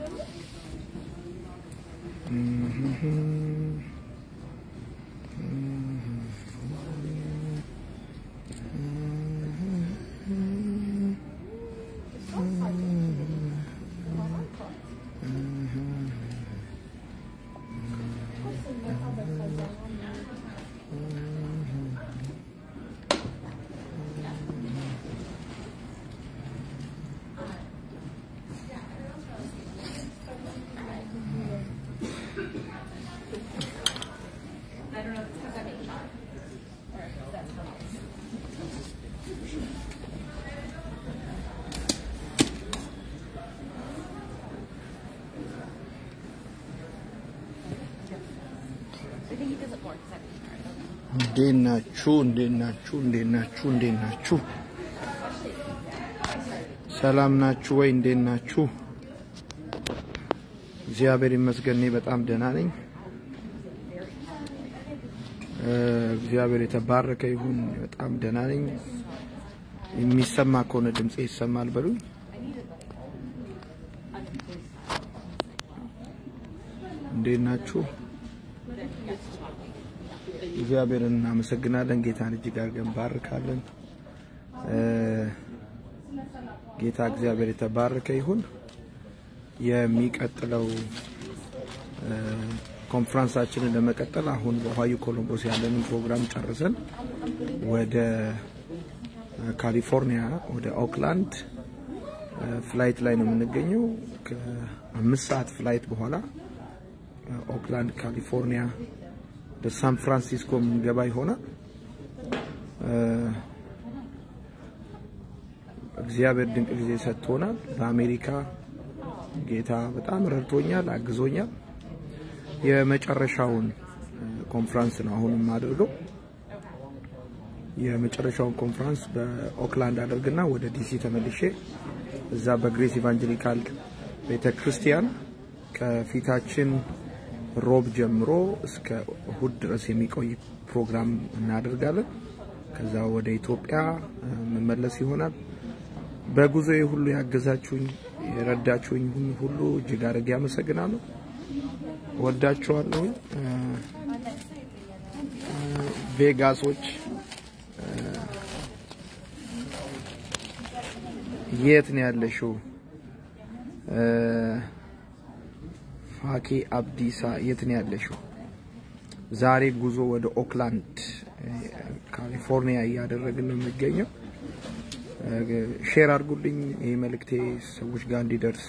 እንዴት ናችሁ? እንዴት ናችሁ? እንዴት ናችሁ? እንዴት ናችሁ? ሰላም ናችሁ ወይ? እንዴት ናችሁ? እግዚአብሔር ይመስገን እኔ በጣም ደህና ነኝ። እግዚአብሔር የተባረከ ይሁን። በጣም ደህና ነኝ። የሚሰማ ከሆነ ድምጼ ይሰማል በሉኝ። እንዴት ናችሁ? እግዚአብሔርን እናመሰግናለን። ጌታን እጅግ አድርገን ባርካለን። ጌታ እግዚአብሔር የተባረከ ይሁን። የሚቀጥለው ኮንፍራንሳችንን ለመቀጠል አሁን በኦሃዮ ኮሎምቦስ ያለንን ፕሮግራም ጨርሰን ወደ ካሊፎርኒያ ወደ ኦክላንድ ፍላይት ላይ ነው የምንገኘው። ከአምስት ሰዓት ፍላይት በኋላ ኦክላንድ ካሊፎርኒያ ወደ ሳን ፍራንሲስኮ የምንገባ ይሆናል። እግዚአብሔር ድንቅ ጊዜ ሰጥቶናል። በአሜሪካ ጌታ በጣም ረድቶኛል፣ አግዞኛል። የመጨረሻውን ኮንፍራንስ ነው አሁን የማደርገው። የመጨረሻውን ኮንፍራንስ በኦክላንድ አደርግና ወደ ዲሲ ተመልሼ እዛ በግሬስ ኢቫንጀሊካል ቤተ ክርስቲያን ከፊታችን ሮብ ጀምሮ እስከ እሁድ ድረስ የሚቆይ ፕሮግራም እናደርጋለን። ከዛ ወደ ኢትዮጵያ መመለስ ይሆናል። በጉዞዬ ሁሉ ያገዛችሁኝ የረዳችሁኝ ሁሉ እጅግ አድርጌ አመሰግናለሁ። ወዳችኋለሁ። ቬጋሶች የት ነው ያለሽው? ፋኪ አብዲሳ የት ነው ያለሽው? ዛሬ ጉዞ ወደ ኦክላንድ ካሊፎርኒያ እያደረግን ነው የሚገኘው። ሼር አድርጉልኝ፣ ይህ መልእክቴ ሰዎች ጋር እንዲደርስ።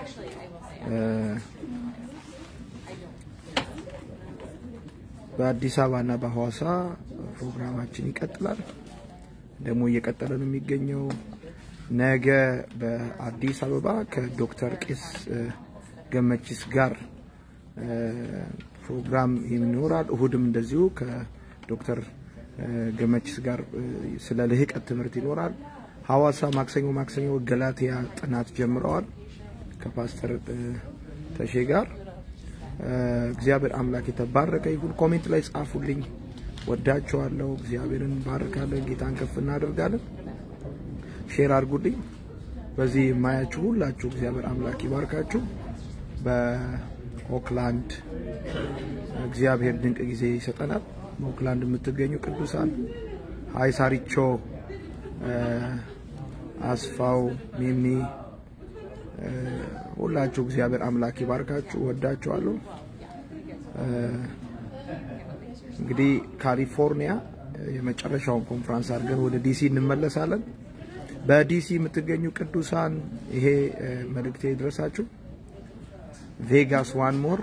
በአዲስ አበባና በሐዋሳ ፕሮግራማችን ይቀጥላል። ደግሞ እየቀጠለ ነው የሚገኘው። ነገ በአዲስ አበባ ከዶክተር ቄስ ገመችስ ጋር ፕሮግራም ይኖራል። እሁድም እንደዚሁ ከዶክተር ገመችስ ጋር ስለ ልህቀት ትምህርት ይኖራል። ሐዋሳ ማክሰኞ ማክሰኞ ገላትያ ጥናት ጀምረዋል ከፓስተር ተሼ ጋር። እግዚአብሔር አምላክ የተባረከ ይሁን። ኮሜንት ላይ ጻፉልኝ። ወዳቸዋለሁ። እግዚአብሔርን ባርካለን። ጌታን ከፍ እናደርጋለን። ሼር አድርጉልኝ። በዚህ የማያችሁ ሁላችሁ እግዚአብሔር አምላክ ይባርካችሁ። በኦክላንድ እግዚአብሔር ድንቅ ጊዜ ይሰጠናል። በኦክላንድ የምትገኙ ቅዱሳን ሀይ ሳሪቾ፣ አስፋው፣ ሚሚ ሁላችሁ እግዚአብሔር አምላክ ይባርካችሁ። ወዳችኋለሁ። እንግዲህ ካሊፎርኒያ የመጨረሻውን ኮንፍራንስ አድርገን ወደ ዲሲ እንመለሳለን። በዲሲ የምትገኙ ቅዱሳን ይሄ መልእክቴ ይድረሳችሁ። ቬጋስ ዋን ሞር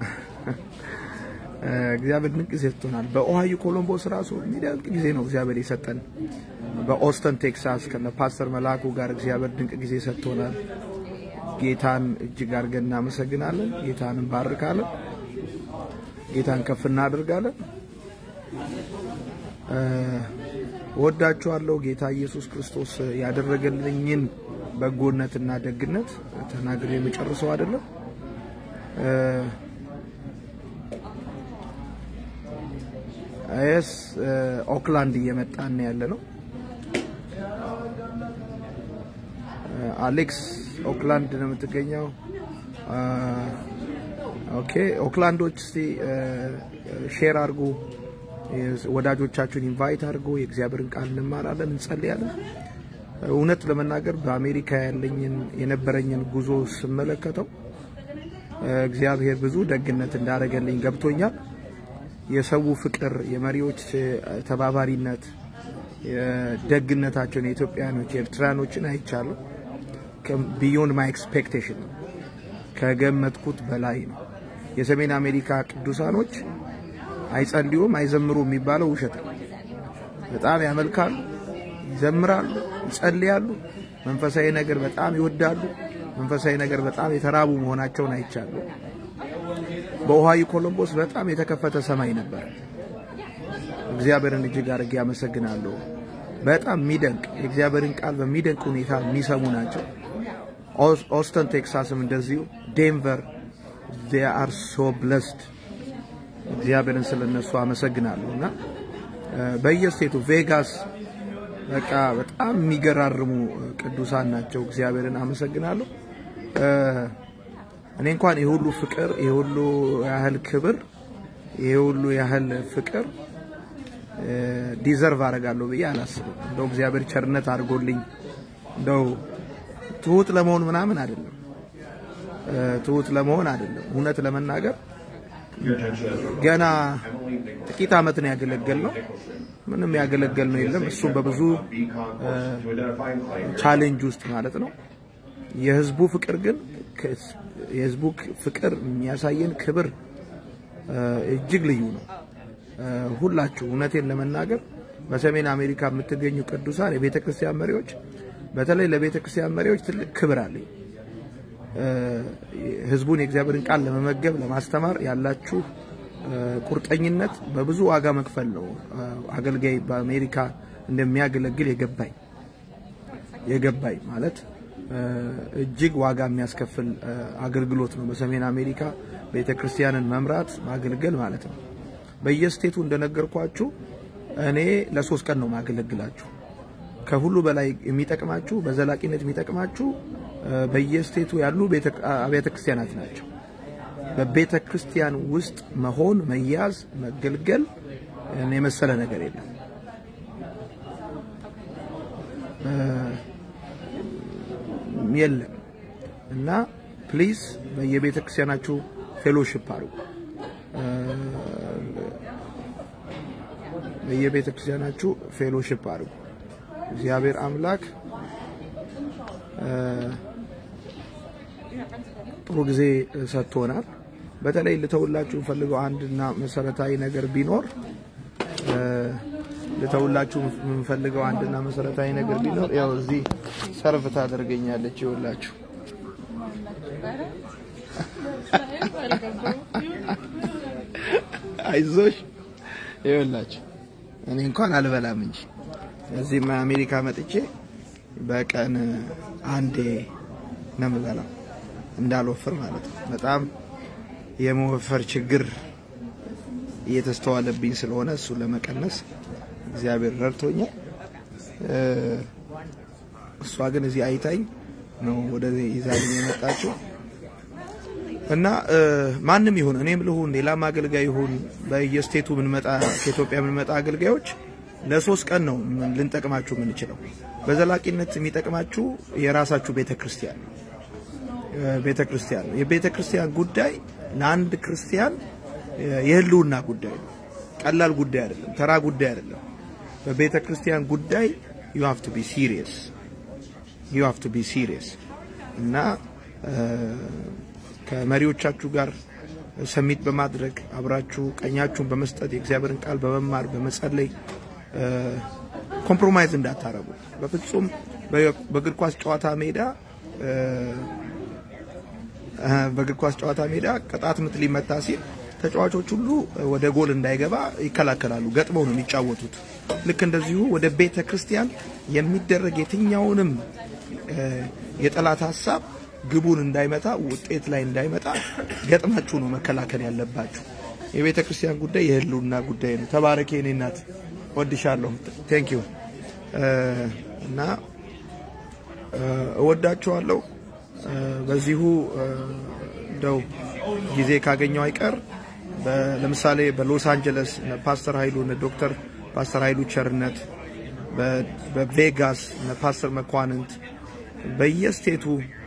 እግዚአብሔር ድንቅ ጊዜ ሰጥቶናል። በኦሃዮ ኮሎምቦስ ራሱ የሚደንቅ ጊዜ ነው እግዚአብሔር የሰጠን። በኦስተን ቴክሳስ ከነ ፓስተር መላኩ ጋር እግዚአብሔር ድንቅ ጊዜ ሰጥቶናል። ጌታን እጅግ አድርገን እናመሰግናለን። ጌታን እንባርካለን። ጌታን ከፍ እናደርጋለን። ወዳችኋለሁ። ጌታ ኢየሱስ ክርስቶስ ያደረገልኝን በጎነትና ደግነት ተናግሬ የመጨርሰው አይደለም። ኤስ ኦክላንድ እየመጣን ያለ ነው። አሌክስ ኦክላንድ ነው የምትገኘው። ኦኬ ኦክላንዶች እስቲ ሼር አድርጉ፣ ወዳጆቻችሁን ኢንቫይት አድርጉ። የእግዚአብሔርን ቃል እንማራለን፣ እንጸልያለን። እውነት ለመናገር በአሜሪካ ያለኝን የነበረኝን ጉዞ ስመለከተው እግዚአብሔር ብዙ ደግነት እንዳደረገልኝ ገብቶኛል። የሰው ፍቅር፣ የመሪዎች ተባባሪነት፣ ደግነታቸውን የኢትዮጵያኖች የኤርትራኖችን አይቻለሁ። ቢዮንድ ማይ ኤክስፔክቴሽን ነው፣ ከገመትኩት በላይ ነው። የሰሜን አሜሪካ ቅዱሳኖች አይጸልዩም፣ አይዘምሩም የሚባለው ውሸት ነው። በጣም ያመልካሉ፣ ይዘምራሉ፣ ይጸልያሉ። መንፈሳዊ ነገር በጣም ይወዳሉ። መንፈሳዊ ነገር በጣም የተራቡ መሆናቸውን አይቻሉ። በኦሃዮ ኮሎምቦስ በጣም የተከፈተ ሰማይ ነበር። እግዚአብሔርን እጅግ አድርጌ አመሰግናለሁ። በጣም የሚደንቅ የእግዚአብሔርን ቃል በሚደንቅ ሁኔታ የሚሰሙ ናቸው። ኦስተን ቴክሳስም እንደዚሁ፣ ዴንቨር they are so blessed እግዚአብሔርን ስለነሱ አመሰግናለሁ እና በየስቴቱ ቬጋስ በቃ በጣም የሚገራርሙ ቅዱሳን ናቸው። እግዚአብሔርን አመሰግናለሁ። እኔ እንኳን የሁሉ ፍቅር የሁሉ ያህል ክብር የሁሉ ያህል ፍቅር ዲዘርቭ አደርጋለሁ ብዬ አላስብም። እንደው እግዚአብሔር ቸርነት አድርጎልኝ እንደው ትሁት ለመሆን ምናምን አይደለም፣ ትሁት ለመሆን አይደለም። እውነት ለመናገር ገና ጥቂት ዓመት ነው ያገለገል ነው። ምንም ያገለገል ነው የለም። እሱም በብዙ ቻሌንጅ ውስጥ ማለት ነው። የህዝቡ ፍቅር ግን የህዝቡ ፍቅር የሚያሳየን ክብር እጅግ ልዩ ነው። ሁላችሁ እውነቴን ለመናገር በሰሜን አሜሪካ የምትገኙ ቅዱሳን የቤተ ክርስቲያን መሪዎች፣ በተለይ ለቤተ ክርስቲያን መሪዎች ትልቅ ክብር አለኝ። ህዝቡን የእግዚአብሔርን ቃል ለመመገብ ለማስተማር ያላችሁ ቁርጠኝነት በብዙ ዋጋ መክፈል ነው። አገልጋይ በአሜሪካ እንደሚያገለግል የገባኝ የገባኝ ማለት እጅግ ዋጋ የሚያስከፍል አገልግሎት ነው። በሰሜን አሜሪካ ቤተ ክርስቲያንን መምራት ማገልገል ማለት ነው። በየስቴቱ እንደነገርኳችሁ እኔ ለሶስት ቀን ነው ማገለግላችሁ። ከሁሉ በላይ የሚጠቅማችሁ በዘላቂነት የሚጠቅማችሁ በየስቴቱ ያሉ አብያተ ክርስቲያናት ናቸው። በቤተ ክርስቲያን ውስጥ መሆን፣ መያዝ፣ መገልገል የመሰለ ነገር የለም። የለም እና ፕሊዝ በየቤተ ክርስቲያናችሁ ፌሎሺፕ አድርጉ። በየቤተ ክርስቲያናችሁ ፌሎሺፕ አድርጉ። እግዚአብሔር አምላክ ጥሩ ጊዜ ሰጥቶናል። በተለይ ልተውላችሁ የምፈልገው አንድና መሰረታዊ ነገር ቢኖር ልተውላችሁ የምፈልገው አንድና መሰረታዊ ነገር ቢኖር ያው እዚህ ሰርቭ ታደርገኛለች። ይኸውላችሁ አይዞሽ፣ ይኸውላችሁ እኔ እንኳን አልበላም እንጂ እዚህም አሜሪካ መጥቼ በቀን አንዴ ነው የምበላው እንዳልወፍር ማለት ነው። በጣም የመወፈር ችግር እየተስተዋለብኝ ስለሆነ እሱን ለመቀነስ እግዚአብሔር ረድቶኛል። እሷ ግን እዚህ አይታኝ ነው ወደዚህ ይዛኝ የመጣችው እና ማንም ይሁን እኔም ልሁን ሌላም አገልጋይ ይሁን በየስቴቱ ምንመጣ ከኢትዮጵያ የምንመጣ አገልጋዮች ለሶስት ቀን ነው ልንጠቅማችሁ የምንችለው። በዘላቂነት የሚጠቅማችሁ የራሳችሁ ቤተ ክርስቲያን ነው። ቤተ ክርስቲያን ነው። የቤተ ክርስቲያን ጉዳይ ለአንድ ክርስቲያን የህልውና ጉዳይ ነው። ቀላል ጉዳይ አይደለም። ተራ ጉዳይ አይደለም። በቤተ ክርስቲያን ጉዳይ ዩ ሃቭ ቱ ቢ ሲሪየስ ዩ ሃቭ ቱ ቢ ሲሪየስ እና ከመሪዎቻችሁ ጋር ሰሚት በማድረግ አብራችሁ ቀኛችሁን በመስጠት የእግዚአብሔርን ቃል በመማር በመጸለይ ኮምፕሮማይዝ እንዳታረጉ በፍጹም። በእግር ኳስ ጨዋታ ሜዳ በእግር ኳስ ጨዋታ ሜዳ ቅጣት ምት ሊመታ ሲል ተጫዋቾች ሁሉ ወደ ጎል እንዳይገባ ይከላከላሉ። ገጥመው ነው የሚጫወቱት። ልክ እንደዚሁ ወደ ቤተ ክርስቲያን የሚደረግ የትኛውንም የጠላት ሀሳብ ግቡን እንዳይመታ ውጤት ላይ እንዳይመጣ ገጥማችሁ ነው መከላከል ያለባችሁ። የቤተ ክርስቲያን ጉዳይ የህልውና ጉዳይ ነው። ተባረኬ የኔ እናት ወድሻለሁ። ቴንክ ዩ እና እወዳችኋለሁ። በዚሁ እንደው ጊዜ ካገኘው አይቀር ለምሳሌ በሎስ አንጀለስ ፓስተር ኃይሉ ዶክተር ፓስተር ኃይሉ ቸርነት፣ በቬጋስ ፓስተር መኳንንት፣ በየስቴቱ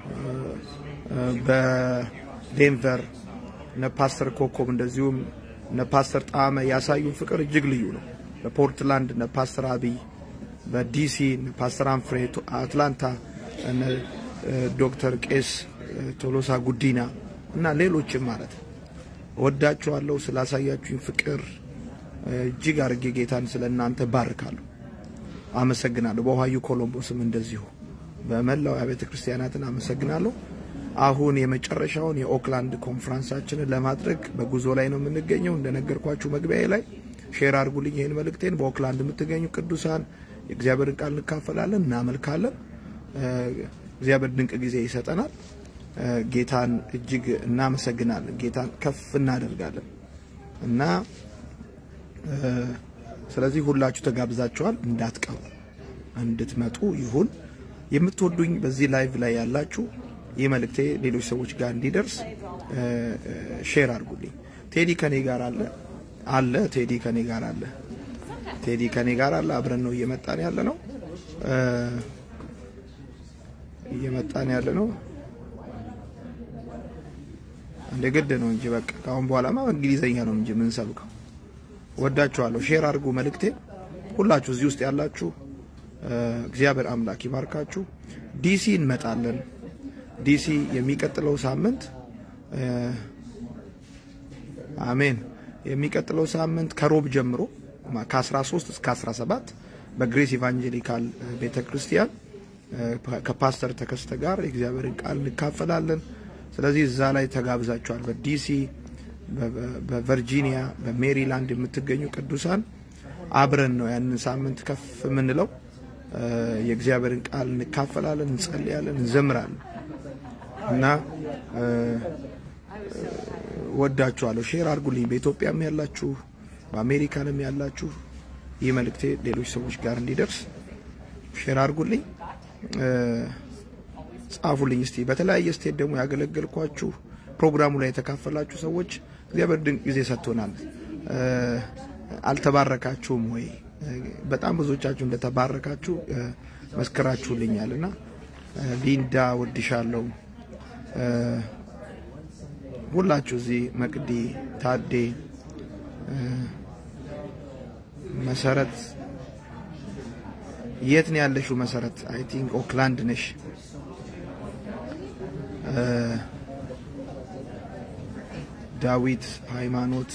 በዴንቨር ፓስተር ኮኮብ እንደዚሁም ፓስተር ጣመ ያሳዩን ፍቅር እጅግ ልዩ ነው። በፖርትላንድ ፓስተር አብይ፣ በዲሲ ፓስተር አንፍሬ፣ አትላንታ ዶክተር ቄስ ቶሎሳ ጉዲና እና ሌሎችም ማለት ነው። ወዳችኋለሁ። ስላሳያችሁኝ ፍቅር እጅግ አድርጌ ጌታን ስለ እናንተ ባርካለሁ፣ አመሰግናለሁ። በኦሃዮ ኮሎምቦስም እንደዚሁ በመላው አብያተ ክርስቲያናትን አመሰግናለሁ። አሁን የመጨረሻውን የኦክላንድ ኮንፈረንሳችንን ለማድረግ በጉዞ ላይ ነው የምንገኘው። እንደነገርኳችሁ መግቢያ ላይ ሼር አድርጉልኝ ይህን መልእክቴን። በኦክላንድ የምትገኙ ቅዱሳን የእግዚአብሔርን ቃል እንካፈላለን፣ እናመልካለን። እግዚአብሔር ድንቅ ጊዜ ይሰጠናል። ጌታን እጅግ እናመሰግናለን። ጌታን ከፍ እናደርጋለን እና ስለዚህ ሁላችሁ ተጋብዛችኋል። እንዳትቀሩ እንድትመጡ ይሁን። የምትወዱኝ በዚህ ላይቭ ላይ ያላችሁ ይህ መልእክቴ ሌሎች ሰዎች ጋር እንዲደርስ ሼር አድርጉልኝ። ቴዲ ከኔ ጋር አለ አለ ቴዲ ከኔ ጋር አለ ቴዲ ከኔ ጋር አለ። አብረን ነው እየመጣን ያለ ነው እየመጣን ያለ ነው። እንደ ግድ ነው እንጂ በቃ ካሁን በኋላማ እንግሊዘኛ ነው እንጂ ምን ሰብከው። ወዳችኋለሁ። ሼር አድርጉ መልእክቴ። ሁላችሁ እዚህ ውስጥ ያላችሁ እግዚአብሔር አምላክ ይባርካችሁ። ዲሲ እንመጣለን። ዲሲ የሚቀጥለው ሳምንት አሜን። የሚቀጥለው ሳምንት ከሮብ ጀምሮ ከ13 እስከ 17 በግሬስ ኢቫንጀሊካል ቤተ ክርስቲያን ከፓስተር ተከስተ ጋር የእግዚአብሔርን ቃል እንካፈላለን። ስለዚህ እዛ ላይ ተጋብዛችኋል። በዲሲ፣ በቨርጂኒያ፣ በሜሪላንድ የምትገኙ ቅዱሳን አብረን ነው ያንን ሳምንት ከፍ የምንለው። የእግዚአብሔርን ቃል እንካፈላለን፣ እንጸልያለን፣ እንዘምራለን እና ወዳችኋለሁ። ሼር አድርጉልኝ። በኢትዮጵያም ያላችሁ በአሜሪካንም ያላችሁ ይህ መልእክቴ ሌሎች ሰዎች ጋር እንዲደርስ ሼር አድርጉልኝ፣ ጻፉልኝ። እስቲ በተለያየ ስቴት ደግሞ ያገለገልኳችሁ ፕሮግራሙ ላይ የተካፈላችሁ ሰዎች እግዚአብሔር ድንቅ ጊዜ ሰጥቶናል። አልተባረካችሁም ወይ? በጣም ብዙዎቻችሁ እንደተባረካችሁ መስክራችሁልኛል እና ሊንዳ ወድሻለሁ። ሁላችሁ እዚህ መቅዲ፣ ታዴ፣ መሰረት የት ነው ያለሽው? መሰረት አይ ቲንክ ኦክላንድ ነሽ። ዳዊት ሃይማኖት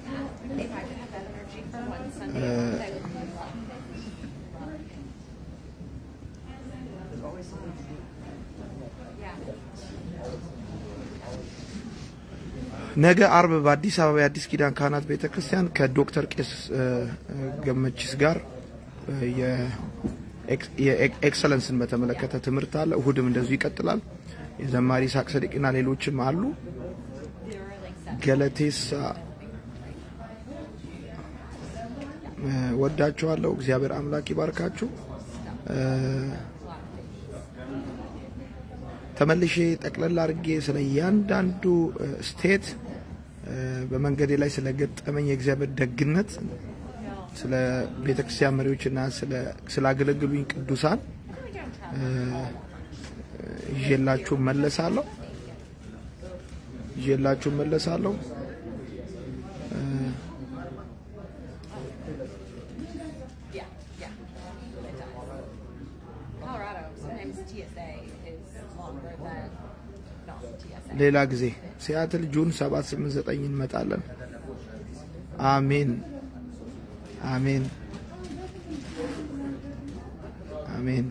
ነገ አርብ በአዲስ አበባ የአዲስ ኪዳን ካህናት ቤተ ክርስቲያን ከዶክተር ቄስ ገመችስ ጋር የኤክሰለንስን በተመለከተ ትምህርት አለ። እሁድም እንደዚሁ ይቀጥላል። የዘማሪ ሳቅ ሰዲቅና ሌሎችም አሉ። ገለቴሳ ወዳችኋለሁ። እግዚአብሔር አምላክ ይባርካችሁ። ተመልሼ ጠቅለል አድርጌ ስለ እያንዳንዱ ስቴት በመንገዴ ላይ ስለገጠመኝ የእግዚአብሔር ደግነት ስለ ቤተክርስቲያን መሪዎችና ስላገለግሉኝ ቅዱሳን ይዤላችሁ መለሳለሁ ይዤላችሁ መለሳለሁ። ሌላ ጊዜ ሲያትል ጁን 789 እንመጣለን። አሜን አሜን አሜን።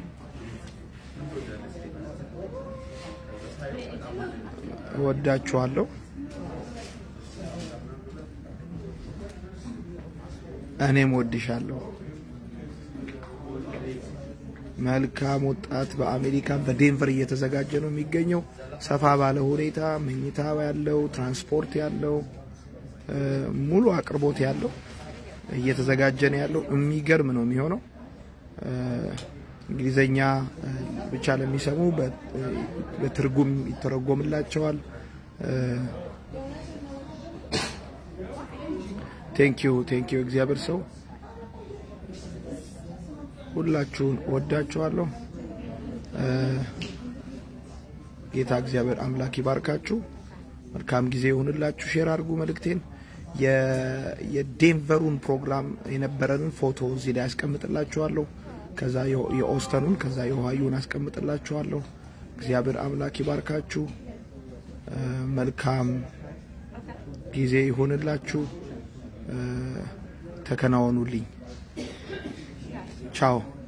እወዳችኋለሁ። እኔም ወድሻለሁ። መልካም ወጣት በአሜሪካ በዴንቨር እየተዘጋጀ ነው የሚገኘው። ሰፋ ባለ ሁኔታ መኝታ ያለው ትራንስፖርት ያለው ሙሉ አቅርቦት ያለው እየተዘጋጀ ነው ያለው። የሚገርም ነው የሚሆነው። እንግሊዘኛ ብቻ ለሚሰሙ በትርጉም ይተረጎምላቸዋል። ቴንኪዩ ቴንኪዩ እግዚአብሔር ሰው ሁላችሁን እወዳችኋለሁ። ጌታ እግዚአብሔር አምላክ ይባርካችሁ። መልካም ጊዜ ይሁንላችሁ። ሼር አድርጉ መልእክቴን። የዴንቨሩን ፕሮግራም የነበረንን ፎቶ እዚህ ላይ አስቀምጥላችኋለሁ። ከዛ የኦስተኑን ከዛ የኦሃዮን አስቀምጥላችኋለሁ። እግዚአብሔር አምላክ ይባርካችሁ። መልካም ጊዜ ይሁንላችሁ። ተከናወኑልኝ። ቻው